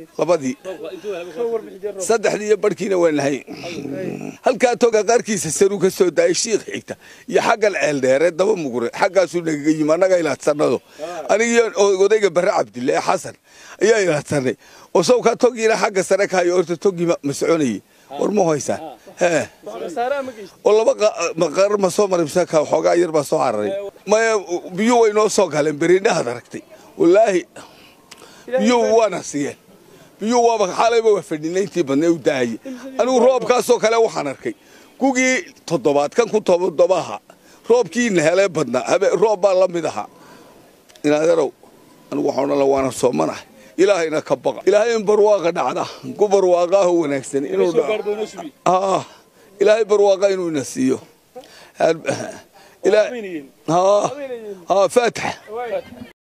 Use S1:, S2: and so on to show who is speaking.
S1: labadii saddexdii iyo barhkiina waa nahay halkaa toga qaarkiisa saruu ka soo daayay shiikh xigta iyo xaggan ceeldheere daba mugure xaggaasuu nagaga yimi annaga ilaadsanado anigiyo odayga barre cabdille ee xasan ayaa ilaadsanay oo sawkaa togiina xagga sare kahayo horta togii ma soconayay war ma haysaa hee oo laba maqar ma soo marimsanka xoogaa yar baa soo cararay maya biyuu way noo soo galeen beriindhahaad aragtay wallaahi biyuu waana siiyeen biyuu waaba xalayba waa fadhinay intii badnay u daayay anigu roobkaasoo kale waxaan arkay gugii toddobaad kan ku toddobaha roobkiina helee badnaa habe roob baa la mid ahaa inaaderow anigu waxaan odhan la waana soomanahay ilaahayna ka baqa ilaahay in barwaaqa dhacda ku barwaaqaaho wanaagsan inuu dhaco ilaahay barwaaqa inuu ina siiyo faatax